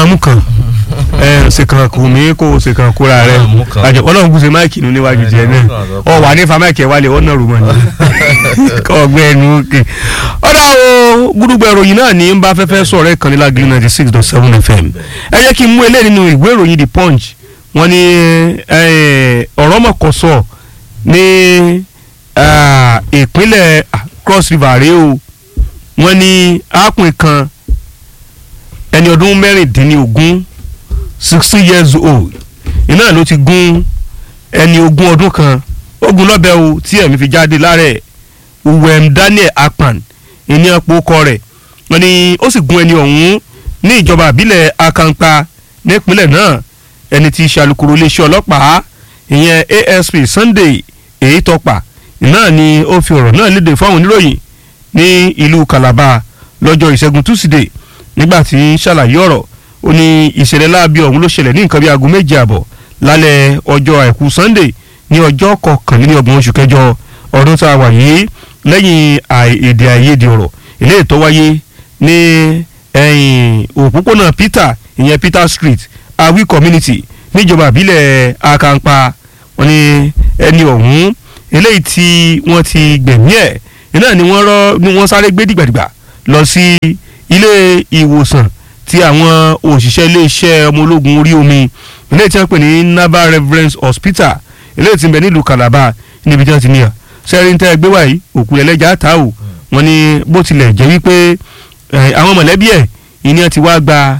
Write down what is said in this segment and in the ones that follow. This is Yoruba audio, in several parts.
máa mú kan ẹ ṣèkàn kò mí kó o ṣèkàn kóra rẹ Máa mú kan. àjọ ọlọ́run kù sí máìkì nù níwájú jẹ náà ọ wà ní fa máìkì ẹ wálé ọ náà rò mọ́ ni kọ́ ọgbẹ́ ẹnu òkè. ọ̀dà o gbúdúgbò ìròyìn náà ní ń bá fẹ́fẹ́ sọ̀rọ̀ ẹ̀ kan ní Lágìrì ninety six dot seven fm ẹ jẹ́ kí n mú eléyìí nínú ìwé ìròyìn the punch wọ́n ní eh, ọ̀rọ̀ mọ̀kọ́sọ̀ ní ah, ìpínlẹ̀ ah, cross river rèé o wọ́n ní arákùnrin kan ẹni ọdún mẹ́rìndínlógún sixty years old iná ló ti gún ẹni ogún ọdún kan ogun lọ́bẹ̀ o tí ẹ̀mí fi jáde lára ẹ̀ uwem daniel akpan ìní ọ̀pọ̀ ọkọ rẹ̀ wọ́n ní ó sì gún ẹni ọ̀hún ní ìjọba àbílẹ̀ akampa nípínlẹ̀ náà ẹni tí í ṣe alukoro iléeṣẹ́ ọlọ́pàá ìyẹn asp sunday èyí tọpa náà ni ó fi ọ̀rọ̀ náà léde fáwọn oníròyìn ní ìlú calabar lọ́jọ́ ìṣẹ́gun tusidee nígbà tí ń ṣàlàyé ọ̀rọ̀ ó ní ìṣẹ̀lẹ̀ láabi ọ̀hún ló ṣẹlẹ̀ ní nǹkan bí aago méje àbọ̀ lálẹ́ ọjọ́ àìkú sunday ní ọjọ́ kọkànlélọ́gbọ̀n oṣù kẹjọ ọdún tá a wà yìí lẹ́yìn àì- èdè àìyedè ọ̀rọ̀ eléyìí tó wáyé ní ẹ̀yìn òpópónà peter ìyẹn peter street awi community níjọba àbílẹ̀ akampa wọn ni ẹni ọ̀hún eléyìí tí wọ́n ti gbẹ̀mí ẹ̀ iná ni wọ́n rọ́ ni wọ́n sáré gbé dìgbàdìgbà lọ sí ilé ìwòsàn tí àwọn òṣìṣẹ́ iléeṣẹ́ ọmọ ológun orí omi ilé tí wọ́n pè ní naval reference hospital ilé tí ń bẹ nílùú calabar níbi tí wọ́n ti níyà sẹ́rin tẹ́ ẹgbẹ́ wáyé òkú ẹlẹ́jà ta o wọ́n ní bó tilẹ̀ jẹ́ wípé eh, àwọn mọ̀lẹ́bí ẹ̀ ìní ẹ̀ ti wá gba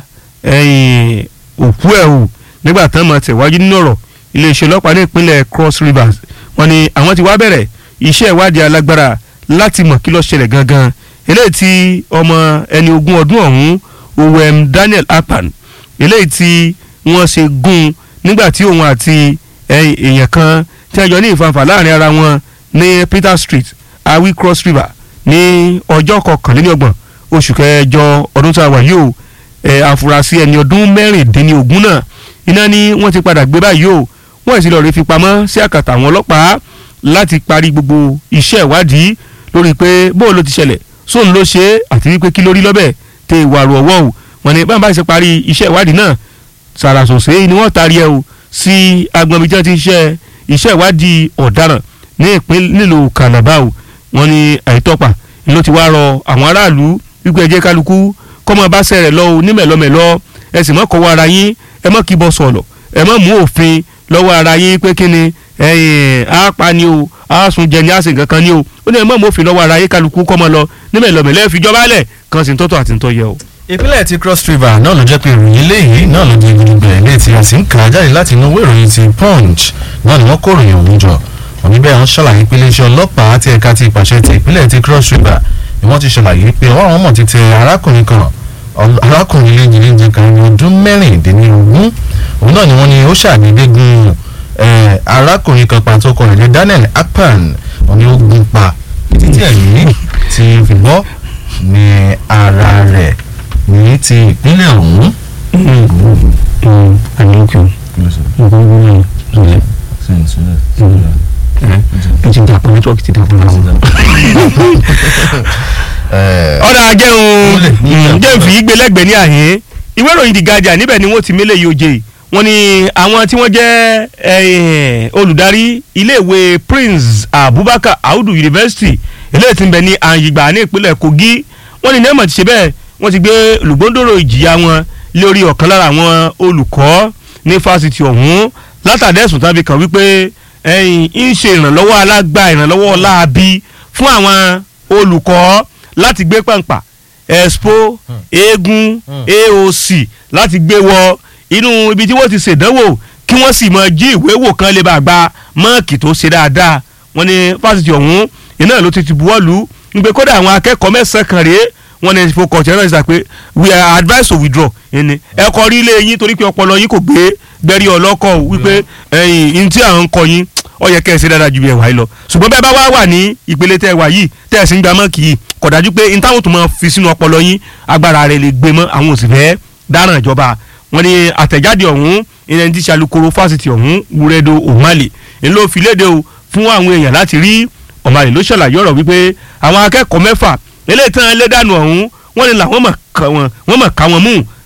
eh, òkú ẹ̀ o nígbà tán mọ̀ tẹ̀wájú nínú ọ̀rọ̀ iléeṣẹ́ ọlọ́pàá ní ìpínlẹ̀ cross rivers wọ́n ní àwọn ti wá bẹ̀rẹ̀ iṣẹ́ ìwádìí alágbára láti mọ̀ kí ló ṣẹlẹ̀ gangan eléyìí tí ọmọ ẹni ogún ọdún ọ̀hún owem daniel akpan eléyìí tí wọ́n ṣe gún nígbà tí òun àti eh, èèyàn kan tí a jọ ní ìfanfà láàrin ara wọn ní peter street awi cross river ní ọjọ́ kọkànlélọ́gbọ̀n oṣù kẹjọ ọdún tá a wà yìí o ẹ àfúrásì ẹni ọdún mẹ́rìndínlógún náà iná ni wọ́n ti padà gbé báyìí o wọ́n sì lọ rí fi pamọ́ sí àkàtà àwọn ọlọ́pàá láti parí gbogbo iṣẹ́ ìwádìí lórí pé bóun ló ti ṣẹlẹ̀ sóun ló ṣe é àti wípé kí lórí lọ́bẹ̀ tẹ ìwà àrò ọwọ́ o wọ́n ní báwọn bá ṣe parí iṣẹ́ ìwádìí náà sàràsòsè ni wọ́n taari ẹ o sí agbọ̀nmi tí wọ́n ti ń ṣe iṣẹ́ ìwádìí ọ̀daràn ní ìpín nílùú kànábà o wọ́n ní àìtọ́pà ló ti wá rọ àwọn aráàlú wípé ẹ jẹ́ kálukú kọ́mọ bá sẹ̀rẹ̀ lọ o nímẹ̀lọ́mẹ̀lọ́ ẹ sì mọ́ kọ́wọ́ ara yín ẹ mọ́ kíbọ̀ sọ̀lọ̀ ẹ mọ́ mú òfin lọ́wọ́ ara yín pé kí ni ẹ̀yìn àápa ni o àásùn jẹ ni àsìn kankan ni o ó ní ẹ mọ́ mú òfin lọ́wọ́ ara yín kálukú kọ́mọ lọ nímẹ̀lọ́mẹ̀lọ́ ẹ fi jọba lẹ̀ kan sì ń tọ́tọ̀ àti ń tọ́ yẹ o. ìpínlẹ̀ ti cross river náà ló jẹ́ pé ìròyìn eléyìí náà ló di gbogbo ẹ̀ létí a sì ń kà á jáde láti inú ìwé ìròyìn ti punch náà ni wọ́n kó ìròyìn ọ̀hún jọ òní bẹ́ẹ̀ wọ́n ṣàlàyé pé iléeṣẹ́ ọlọ́pàá àti ẹ̀ka ti ìpàṣẹ ti ìpínlẹ̀ ti cross river ni wọ́n ti ṣàlàyé pé ọwọ́ àwọn mọ̀ ti tẹ arákùnrin kan ọl- arákùnrin léjìléjì kan ní ọdún mẹ́rìndínlógún òun náà ni wọ́n ní ó ṣàdédé gun eh, arákùnrin kan pàtó kan rẹ̀ ní daniel akpan òun ni ó gun pa títí ẹ̀mí ti fi bọ́ ní ara rẹ̀ ní ti ìpínlẹ̀ ọ̀hún. àníkù nǹkan gbọ́dọ̀ lọ́lẹ̀ ẹ ti dàpọ̀ nẹ́tíwọ́ọ̀kì ti dàpọ̀ náà. ọ̀dà jẹun Múlẹ̀, múlẹ̀. jẹun fi gbé lẹ́gbẹ̀ẹ́ ní àhín ìwé ìròyìn The Guardian níbẹ̀ ni wọ́n ti mélé yìí oje wọ́n ní àwọn tí wọ́n jẹ́ eh, olùdarí iléèwé Prince Abubakar Audu University eléyìí tí ń bẹ ní Àyìngbà ní ìpínlẹ̀ Kogi wọ́n ní nẹ́ẹ̀mọ̀ ti ṣe bẹ́ẹ̀ wọ́n ti gbé olùgbòǹdòrò ìjìyà wọn lórí ọ̀kan lára àwọn olùkọ́ ní fásitì ọ̀hún látàdẹ́sùn tàbí kan wípé ẹ̀yìn ń ṣe ìrànlọ́wọ́ alágbá ìrànlọ́wọ́ láabi fún àwọn olùkọ́ láti gbé pàǹpà expo eégún aoc láti gbé wọ inú ibi tí wọ́n ti ṣèdánwò kí wọ́n sì mọ jí ìwé wò kan lè bá gba mọ́ọ̀kì tó ṣe dáadáa wọ́n ní fásitì ọ̀hún iná ló ti ti buwọ́ lù ú nígbè kódà àwọn akẹ́kọ̀ọ́ mẹ́sàn-án kan rèé wọ́n ní fokàn tí wọ́n sọ pé we are advised to withdraw ẹni ẹ kọ rí ilé yín torí pé ọpọlọ yín kò gbé gbẹ́rí ọlọ́kọ̀ o, wípé ẹ̀yìn ní tí à ń kọ yín ó yẹ kẹ́ ẹ ṣe dáadáa ju bí ẹ wà yìí lọ ṣùgbọ́n bẹ́ẹ̀ bá wá wà ní ìpele tẹ́ ẹ wà yìí tẹ́ ẹ sì ń gba mọ́ọ̀kì yìí kò dájú pé n táwọn tó máa fi sínú ọpọlọ yín agbára rẹ̀ lè gbé mọ́ àwọn òsì fẹ́ dáràn ìjọba wọn ni àtẹ̀jáde ọ̀hún ilẹ̀ ní ti ṣàlùkòrò fásitì ọ̀hún wúrẹ́dọ̀ òmàlè ń ló fi léde o fún àwọn èèyàn láti rí òmàlè ló ṣàlàyé ọ̀rọ̀ wípé àwọn akẹ́kọ̀ọ́ mẹ́fà eléyìí tán lé dànù ọ̀hún wọ́n ní làwọn mọ̀ ká wọn wọ́n mọ̀ ká wọn mú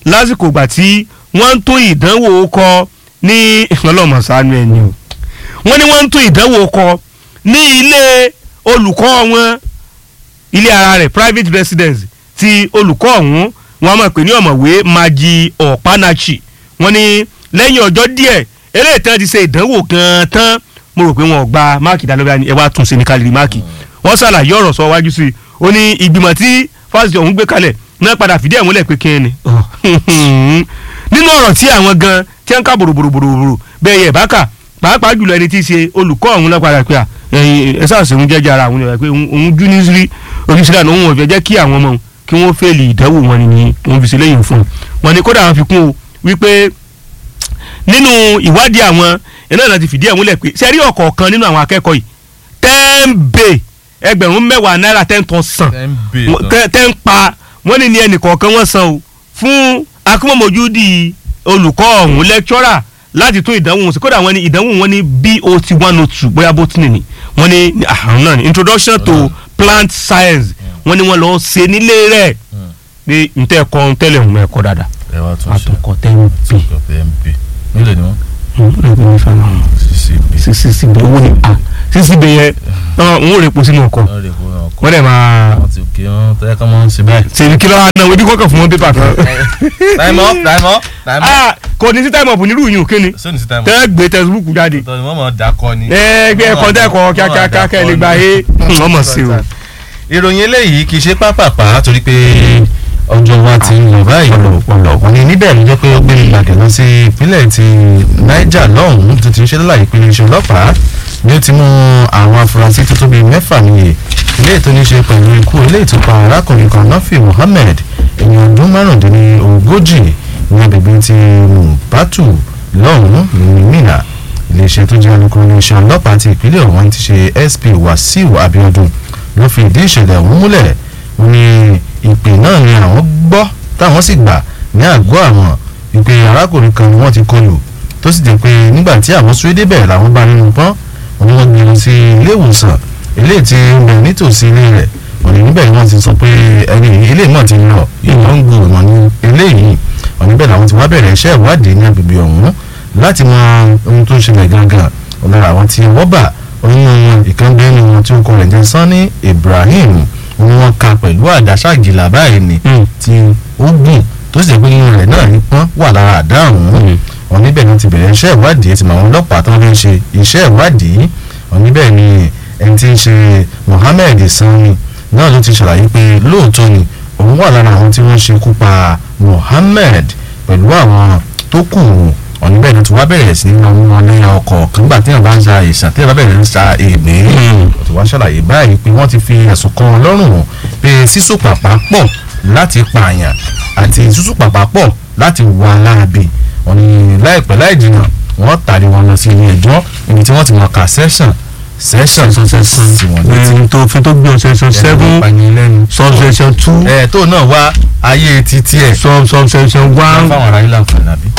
lásìkò ìgbà tí wọ́n ń tún ìdánwò kọ ní ọlọ́mọ̀sánú ẹni o wọ́n ní wọ́n ń tún ìdánwò kọ ní ilé olùkọ́ wọn ilé ara rẹ̀ private residence ti olùkọ́ ọ̀hún wọn mọ̀ pé ní ọ̀mọ̀wé Maji Ọ̀pánáchì wọ́n ní lẹ́yìn ọjọ́ díẹ̀ eléyìí tí wọ́n ti ṣe ìdánwò gan-an tán mo rò pé wọn ò gba máàkì dálóbá ni ẹ wá tún ṣe ní kálírí máàkì wọ́n ṣàlàyé ọ̀rọ̀ sọ wájú sí i ó ní ìgbìmọ̀ tí fásitì ọ̀hún gbé kalẹ̀ náà padà fìdí ẹ̀ múlẹ̀ pé kí ni nínú ọ̀rọ̀ tí àwọn gan tí wọ́n ń ká bòròbòròbòrò bẹ́ẹ̀ yẹ bákà pàápàá jùlọ ẹni tí í ṣe olùkọ́ ọ̀hún lọ́ padà pé à ẹ sáàsì òun jẹ́jẹ́ ara àwọn ènìyàn pé òun jú ní rí oníṣẹ́lá ní òun ò fẹ́ jẹ́ kí àwọn ọmọ kí wọ́n fẹ́ẹ̀lì ìdánwò wọn ni òun fi ṣe lẹ́yìn fún un wọn ni kódà wọn fi kún o wípé nínú ìwádìí àwọn iná náà ti fìdí ẹ̀ múlẹ̀ pé sẹ́rí ọ̀kọ̀ọ̀kan nínú àwọn akẹ́kọ̀ọ́ yìí ten bay ẹgbẹ̀rún mẹ́wàá náírà ten tán san ten pa wọ́n ní ní ẹnì kọ̀ọ̀kan wọ́n san o fún akúmọ̀mọ́júdì olùkọ́ ọ̀hún lẹ́kítọ́rà láti tún ìdánwò wọn sí kódà wọ́n ní ìdánwò wọn ní bot one oh two bóyá botany ni wọ́n ní àrùn náà ní introduction to plant science wọ́n ní wọ́n lọ ṣe nílé rẹ̀ ní ntẹ́ ẹ̀kọ́ ntẹ́lẹ̀ ọ̀hún ẹ̀kọ́ dáadáa ẹ wá tún ṣe àtọkọ ten b mp nílẹ̀ ni wọ́n. sisi si bẹ owó ni a sisi bẹ yẹ n ó rè po sínú ọkọ wọ́n lè kó wọn kọ́ wọ́n dẹ̀ máa wọ́n ti kí wọ́n tẹ́ kọ́ mọ́ ń ṣe báyìí. ṣèlú kí ló wà náà ojú kọ́kọ́ fún wọn pépà kan. time up time up time up. Ah, kò ní sí time up nírú yìí kí ni sóni sí time up. tẹ́ gbé textbook jáde tọ́ ni wọ́n mọ̀ dákọ ni. ẹ gbé ẹ̀kọ́ tẹ́ ẹ̀kọ́ kíákíá kẹ́ ẹ lè gba e ọmọ sí o. ìròyìn eléyìí kì í ṣe pápápá torí pé ọjọ́ wa ti ń lọ báyìí wọ́n ní níbẹ̀ ló jẹ́ pé ó gbé ìgbàgẹ̀ lọ sí ìpínlẹ̀ ti Niger lọ́hùn-ún tó ti ń ṣe lọ́la ìpínlẹ̀ iṣẹ́ ọlọ́pàá ni ó ti mú àwọn afurasí tó tó bíi mẹ́fà nìyẹn ilé ètò ní ṣe pẹ̀lú ikú ilé ìtúpa arákùnrin kan Nafi Muhammed ènìyàn ọdún márùndínlógójì ní agbègbè ti Mubatu lọ́hùn-ún ní Mina iléeṣẹ́ tó jẹ́ alukoro iléeṣẹ́ ọlọ́pàá ti ìpínlẹ̀ ọ̀hún ti ṣe SP Wasiu Abiodun ló fi ìdí ìṣẹ̀lẹ̀ ọ̀hún múlẹ̀ wọ́n ní ìpè náà ni àwọn gbọ́ táwọn sì gbà ní àgọ́ àwọn ìpè arákùnrin kan ni wọ́n ti kọlù tó sì jẹ́ pé nígbà tí àwọn súré débẹ̀ làwọn bá nínú pọ́n wọ́n ní wọ́n gbé lọ sí ilé ìwòsàn eléyìí tí ń bẹ nítòsí ilé rẹ̀ wọ́n ní níbẹ̀ ni wọ́n ti sọ pé ẹni ilé náà ti lọ ìwọ̀n ń gbòòrò wọn ní eléyìí wọ́n níbẹ̀ làwọn ti wá bẹ̀rẹ̀ iṣẹ́ ìwádìí ní agbègbè ọ̀hún láti mọ ohun tó ń ṣẹlẹ̀ gangan ọ̀lára àwọn tí wọ́n bà oyún ìkànnì wọn tí ó kọ rẹ̀ jẹ́ Sani Ibrahim wọ́n ka pẹ̀lú àdáṣàgìlà báyìí ni tí ó gùn tó sì jẹ́ pé inú rẹ̀ náà ní pọ́n wà lára àdá ọ̀hún wọn níbẹ̀ ni ti bẹ̀rẹ̀ iṣẹ́ ìwádìí ti mọ àwọn ọlọ́pàá tó ń ṣe iṣẹ́ ìwádìí wọn níbẹ̀ ni ẹni tí ń ṣe Mohammed Sani náà ló ti ṣàlàyé pé lóòótọ́ ni òun wà lára àwọn tí wọ́n ṣekú pa Mohammed pẹ̀lú àwọn tó kù ọ̀nì bẹ́ẹ̀ ni tí wọ́n bẹ̀rẹ̀ sí ní ọmọ wọn lẹ́yìn ọkọ̀ nígbà tí wọ́n bá ń sa ìsàn tí wọ́n bá bẹ̀rẹ̀ ń sa ègbé tí wọ́n ṣàlàyé báyìí pé wọ́n ti fi ẹ̀sùn kan wọn lọ́rùn pé sísú pàpà pọ̀ láti pààyàn àti sísú pàpà pọ̀ láti wà láabi ọ̀nì láìpẹ́ láì jìnnà wọ́n tàrí wọn lọ sí ilé ẹjọ́ ibi tí wọ́n ti mọ̀ ká sẹ́sàn sẹ́sàn sẹ́sàn tí wọ́n létí. tó fi tó gbé section seven subsection two ẹ̀ tó náà wá ayé títí ẹ̀. sub subsection one fáwọn ará ilé àǹfààní àbí.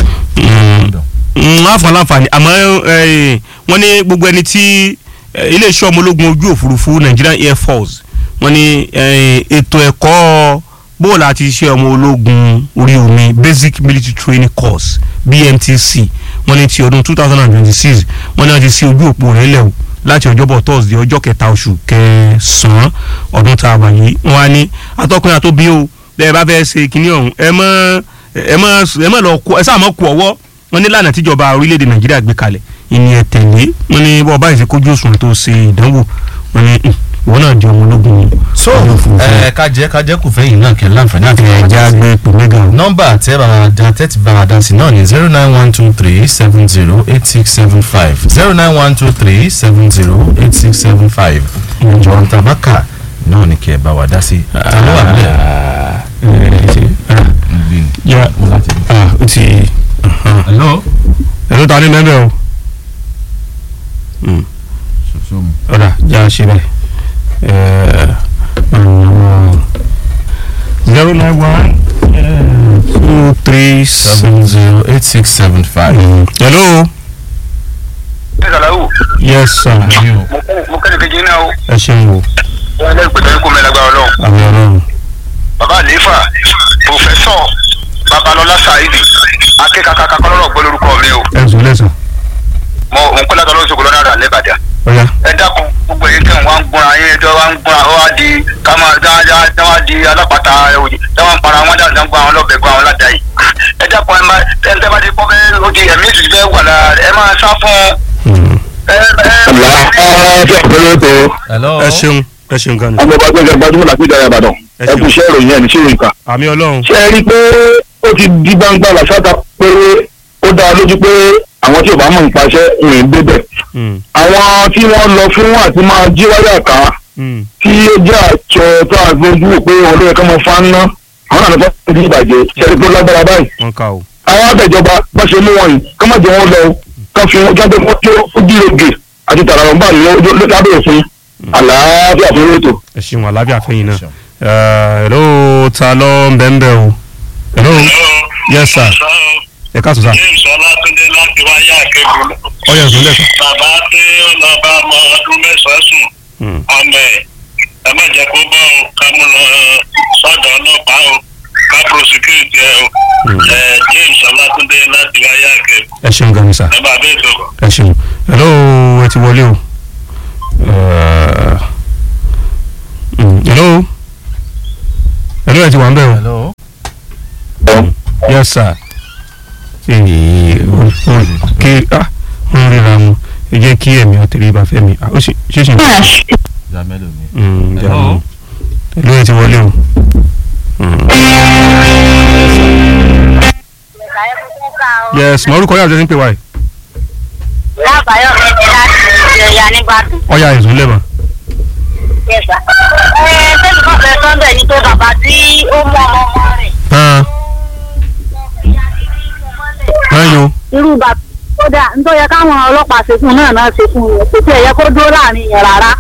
láǹfààní láǹfààní àmọ́ eh, wọ́n ní gbogbo ẹni tí eh, iléeṣẹ́ ọmọ ológun ojú òfurufú Nigerian Air Force wọ́n ní eh, ètò ẹ̀kọ́ bóòlù àti iṣẹ́ ọmọ ológun orí omi Basic Military Training Course BMTC wọ́n ní ti ọdún two thousand and twenty six wọ́n ní wọ́n ti sí ojú òpó rẹ̀ lẹ̀ o láti ọjọ́bọ̀ Thursday ọjọ́ kẹta oṣù kẹsàn-án ọdún tá a wà yìí wọ́n á ní atọ́kùnrin àtòbí o bẹ́ẹ̀ bá fẹ́ ṣe kinní ọ̀hún ẹ mọ́ ẹ mọ́ ẹ mọ́ lọ kú ẹ sáà mọ́ kú ọwọ́ wọ́n ní lánàá tíjọba orílẹ̀-èdè Nàìjíríà gbé kalẹ̀ ìní ẹ̀ tẹ̀lé wọ́n ní bọ́ báyìí ṣe kójú òṣùwọ̀n tó ṣe ìdánwò wọ́n ní ìwọ náà di ọmọ ológun so ẹ kájẹ kájẹ kù fẹ́yìn náà kẹ́ láǹfààní àti ẹ̀já gbé ipò mẹ́gà o. nọ́mbà tẹ́ bàbá da tẹ́tí bàbá da sí náà ní zero nine one two three seven zero eight six seven five zero nine one two three seven zero eight six seven five ìjọ tabaka náà ní kẹ́ bá wa dá sí ta ló wà nílẹ̀ ngbìn yà mo láti rí. ah o ti hello. ẹ̀rọ ta ni mẹ́bẹ̀ o soso mu. ọ̀dà já ṣe bẹ́ẹ̀ zero nine one two three seven zero eight six seven five. hello ṣé sàlàwù yes sir mo kẹ́ni kejì náà o ẹ ṣeun o wọn lẹ́yìn pẹ̀lú ikú mẹ́lẹ́gbà ọlọ́run àmì ọlọ́run bàbá àlééfà pòfẹ́sọ̀ babalọlá saidi akékakaka kọlọ́rọ̀ gbọ́ lórúkọ mi o ẹ̀sùn lẹ́sàn mo mo ń pẹ́ látọ̀ lóṣogbo lọ́nà àdá lẹ́bàdà ọ̀yá ẹ dákun gbogbo èyí tẹ̀ wọ́n ń gbọ́ra yín ẹjọ́ wọ́n ń gbọ́ra ó wá di kámá dáadáa tí wọ́n di alápàtà òjì tí wọ́n ń para wọn dáadáa ń gbọ́ àwọn lọ́bẹ̀ gbọ́ àwọn ládàá yìí ẹ dákun ẹ máa tẹ́ ẹ bá ti kọ́ bẹ́ẹ̀ ó di ẹ̀mí ìtùtù bẹ́ẹ̀ wà lára rẹ̀ ẹ máa sá fún ẹ ẹ hello. ẹ ṣeun ẹ ṣeun gan ni ọmọ ọba gbẹgbẹ gbajúmọ̀ làpéjọ ìbàdàn Ẹ ẹ ṣeun. kú iṣẹ́ ìròyìn ẹ̀ ní ṣé ìka. àmì ọlọ́run ṣé ẹ rí i pé ó ti di gbangba làṣàtà pé ó dá lójú pé àwọn tí ò bá mọ̀ nípa iṣẹ́ ìrìn débẹ̀. Mm, àwọn tí wọ́n lọ fún àti máa jí wáyà ká mm, tí ó jẹ́ àjọ tó àgbójú wò pé wọn ló yẹ ká mọ fáńná àwọn àna fún ìdí ìbàjẹ́ ṣe é rí i pé ó lágbára báyìí. wọn kà ó àwọn àbẹ̀jọba bá ṣe mú wọn yìí ká má jẹ́ wọn lọ o, ká fi wọn jáde wọn tó ó dí oge àti tàràràǹbà ní lábẹ́ òfin àlàáfíà fún ètò. ẹ ṣeun àlábíà fẹ́yìn náà ẹ hello ta ló ń bẹ́ ń bẹ́ o hello yes sir ẹ káàtó sá james ọlátúndé láti wáyé àkẹ́kọ̀ọ́ ọyọ ẹ̀sùn lẹ́sàn bàbá tí ó lọ bá ọmọ ọdún mẹ́sàn-án sùn Mm, ọmọ ẹ̀ ẹ má jẹ́ kó bọ́ ọ ká mú lọ sọ́dọ̀ ọlọ́pàá o ká prosecute ẹ o Mm. ẹ james ọlátúndé láti wáyé àkẹ́kọ̀ọ́ ẹ ṣeun gan ni sá ẹ bá bẹ́ẹ̀ tó. ẹ ṣeun hello ẹ ti wọlé o Eh, mm, hello hello ẹ ti wà ń bẹ̀ o hello. yes sir ee o o kí ah ń ríra mu ẹ jẹ́ kí ẹ̀mí ọ̀tẹ̀lẹ̀ bá fẹ́ mi ah ó sì ṣe ṣe ìjà mélòó ni. Mm, Hello. jàmù hello ẹ ti wọlé o. Mm. yes mọ orúkọ yàtọ̀ ní pé wáyé lábàáyọ̀ mi ni láti ìrẹ̀yà nígbàdàn. ọ̀ya ẹ̀sùn lẹ́mọ̀. Yẹ̀sà. Ẹ tẹ́lifí kan fẹ́ sọ́ńdẹ̀ ní pé bàbá tí ó mú ọmọ ọmọ rẹ̀. hàn hàn yo Irú bàbá tó dà nítorí yẹ káwọn ọlọ́pàá ṣe fún un náà náà ṣe fún un kò tí ẹ̀ yẹ kó dúró láàrin yẹn rárá.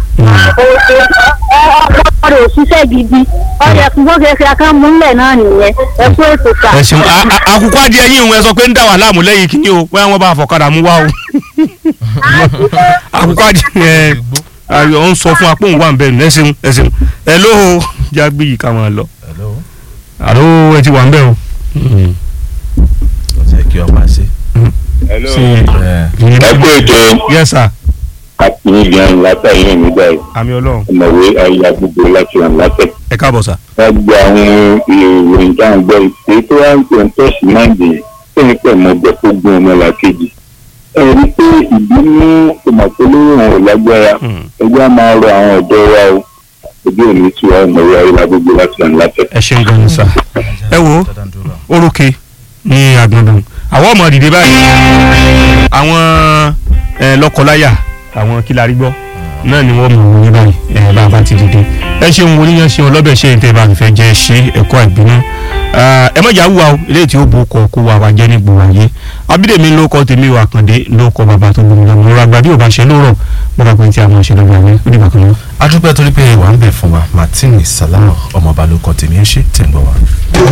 Ọ̀pọ̀ rẹ̀ ò ṣiṣẹ́ gidi. Ọ̀yẹ̀ fún bó ṣe ṣe akán múlẹ̀ náà nìyẹn. Ẹ kú ètò kà. ẹ ṣeun a- a- àkùkọ adìẹ yín òun ẹ sọ pé ń dà wà láàmú lẹ́yìn kìíní o bóyá wọ́n bá fọ̀kadà mú wá o àkùkọ adìẹ ẹ ayọ̀ ń sọ fún apó òun wà ń bẹ̀ nù ẹ ṣeun ẹ ṣeun ẹ ló o jágbé yìí ká máa lọ hello. àló ẹ ti wà ń bẹ̀ o. Mm. ó ti yẹ kí ọba ṣe. ṣe ẹ ẹ kú ètò yes sir àti ìgbìyànjú látàrí nígbà yìí àmì ọlọ́run ọmọwé ayé gbogbo láti ràn látẹ. ẹ káàbọ̀ sà. wọ́n gba àwọn ìròyìn tá à ń gbọ́ ìpè tó wá ń pè ń tẹ̀sí náà dé sẹ́yìn pẹ̀ mọ́ ọgbẹ́ tó gún ọmọ làkejì. ẹ rí i pé ìbínú tòmọ̀tòlóyún ò lágbára Mm. ẹgbẹ́ á máa rọ àwọn ọ̀dọ́ wa o ojú òní tí wọ́n ọmọwé ayé gbogbo láti ràn látẹ. ẹ ṣeun gan ni sà. ẹ wo orókè ní agbọ̀ndàn àwọn ọmọ dìde báyìí àwọn ẹ, lọ́kọláya àwọn kílárí gbọ́ náà ni wọ́n mọ̀ wọ́n ní báyìí ẹ bá a bá ti dìde ẹ ṣeun oníyan ṣeun ọlọ́bẹ̀ ṣe ń tẹ́ bá a fẹ́ jẹ́ ṣe ẹ̀kọ́ àìbínú ẹ mọ̀jà wúwa o eléyìí tí ó bo ọkọ̀ kó wa wá jẹ́ ní gbòòrò ayé abídèmí ló kọ́ tèmi wà kàndé ló kọ́ bàbá tó gbòmìnira mo rà gbà bí ò bá ṣe lóòrọ̀ mo bá pẹ́ tí a máa ṣe lọ́gbà ayé ó dìgbà kan náà. a dúpẹ́ torí pé wà ń bẹ̀ fún wa martini salama ọmọọba ló kọ́ tèmi ẹ ṣe tẹ̀ ń gbọ́ wa.